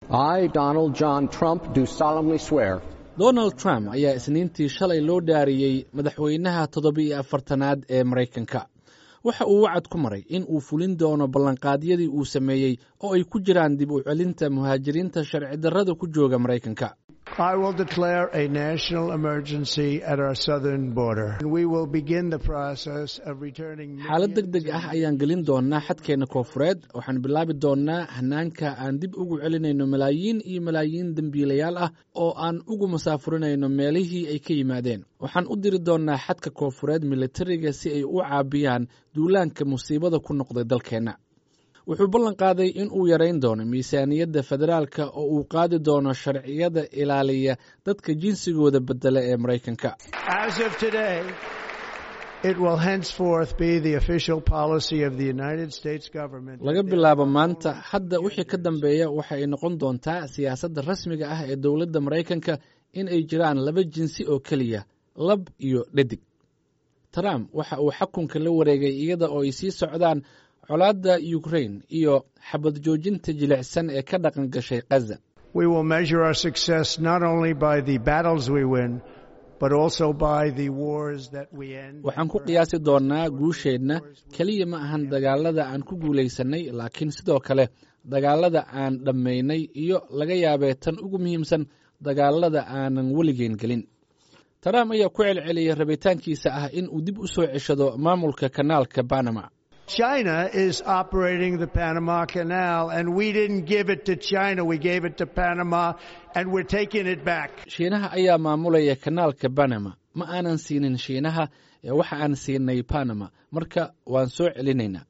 I, Donald John Trump, do solemnly swear donald trump ayaa isniintii shalay loo dhaariyey madaxweynaha toddoba-iyo afartanaad ee maraykanka waxa uu wacad ku maray in uu fulin doono ballanqaadyadii uu sameeyey oo ay ku jiraan dib u celinta muhaajiriinta sharci darrada ku jooga maraykanka I will declare a national emergency at our southern border. We will begin the process of returning xaalad deg deg ah ayaan gelin doonaa xadkeenna koofureed waxaan bilaabi doonnaa hanaanka aan dib ugu celinayno malaayiin iyo malaayiin dembiilayaal ah oo aan ugu masaafurinayno meelihii ay ka yimaadeen waxaan u diri doonnaa xadka koofureed militariga si ay u caabiyaan duulaanka musiibada ku noqday dalkeenna wuxuu ballan qaaday in uu yarayn doono miisaaniyadda federaalka oo uu qaadi doono sharciyada ilaaliya dadka jinsigooda bedela ee maraykanka As of today, it will henceforth be the official policy of the United States government. laga bilaabo maanta hadda wixii ka dambeeya waxa ay noqon doontaa siyaasadda rasmiga ah ee dowladda maraykanka in ay jiraan laba jinsi oo keliya lab iyo dhadig trump waxa uu xakunka la wareegay iyada oo ay sii socdaan colaadda ukrain iyo xabad joojinta jilicsan ee ka dhaqan gashay khaza We will measure our success not only by the battles we win, but also by the wars that we end. waxaan ku qiyaasi doonnaa guusheenna keliya ma ahan dagaalada aan ku guulaysannay laakiin sidoo kale dagaalada aan dhammaynay iyo laga yaabee tan ugu muhiimsan dagaalada aanan weligeen gelin trump ayaa ku celceliyey rabitaankiisa ah in uu dib u soo ceshado maamulka kanaalka banama China is operating the Panama Canal, and we didn't give it to China. We gave it to Panama, and we're taking it back. shiinaha ayaa maamulaya kanaalka banama ma aanan siinin shiinaha ee waxa aan siinay banama marka waan soo celinaynaa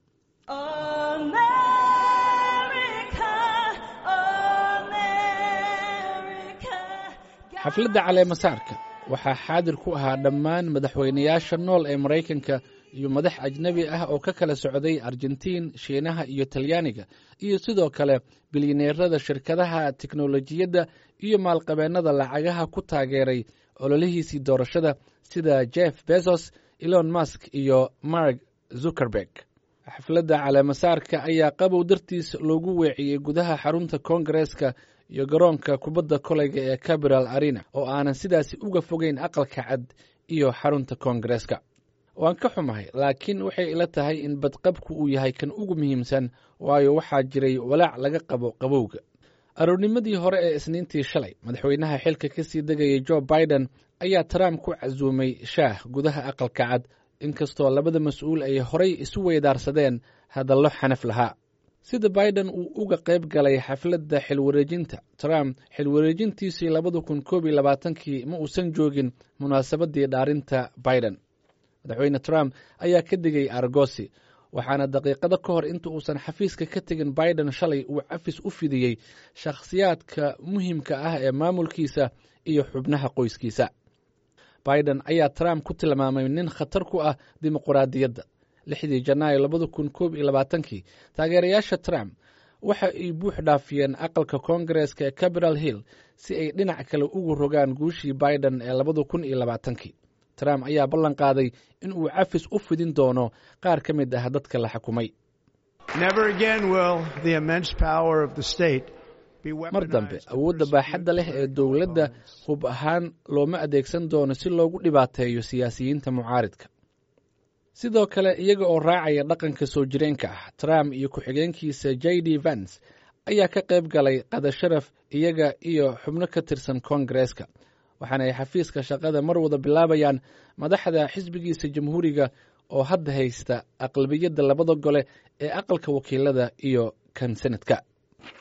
xafladda caleemasaarka waxaa xaadir ku ahaa dhammaan madaxweynayaasha nool ee maraykanka iyo madax ajnebi ah oo ka kala socday argentiin shiinaha iyo talyaaniga iyo sidoo kale bilyaneerada shirkadaha teknolojiyadda iyo maalqabeennada lacagaha ku taageeray ololihiisii doorashada sida jeff bezos elon musk iyo mark zuckerberg xafladda caleemasaarka ayaa qabow dartiis loogu weeciyey gudaha xarunta koongareeska iyo garoonka kubadda koleyga ee capital arena oo aanan sidaasi uga fogeyn aqalka cad iyo xarunta koongareeska waan ka xumahay laakiin waxay ila tahay in badqabku uu yahay kan ugu muhiimsan waayo waxaa jiray walaac laga qabo qabowga aroornimadii hore ee isniintii shalay madaxweynaha xilka ka sii degayay jo biden ayaa trump ku casuumay shaah gudaha aqalka cad inkastoo labada mas-uul ay horay isu weydaarsadeen hadallo xanaf lahaa sida biden uu uga qayb galay xafladda xilwareejinta trump xilwareejintiisii labada kun koob iyo labaatankii ma uusan joogin munaasabadii dhaarinta biden madaxweyne trump ayaa ka digay argosi waxaana daqiiqado ka hor inta uusan xafiiska ka tegin biden shalay uu cafis u fidiyey shakhsiyaadka muhiimka ah ee maamulkiisa iyo xubnaha qoyskiisa biden ayaa trump ku tilmaamay nin khatar ku ah dimuquraadiyadda lixdii janaayo labada kun koob iyo labaatankii taageerayaasha trump waxa ay buux dhaafiyeen aqalka koongareeska ee capital hill si ay dhinac kale ugu rogaan guushii biden ee labada kun iyo labaatankii trump ayaa ballan qaaday in uu cafis u fidin doono qaar ka mid ah dadka la xukumay Never again will the immense power of the state be mar dambe awoodda baaxadda leh ee dowladda hub ahaan looma adeegsan doono si loogu dhibaateeyo siyaasiyiinta mucaaridka sidoo kale iyaga oo raacaya dhaqanka soo jireenka ah trump iyo ku-xigeenkiisa j d vance ayaa ka qayb galay qadasharaf iyaga iyo xubno ka tirsan koongareeska waxaana ay xafiiska shaqada mar wada bilaabayaan madaxda xisbigiisa jamhuuriga oo hadda haysta aqlabiyadda labada gole ee aqalka wakiilada iyo kan senadka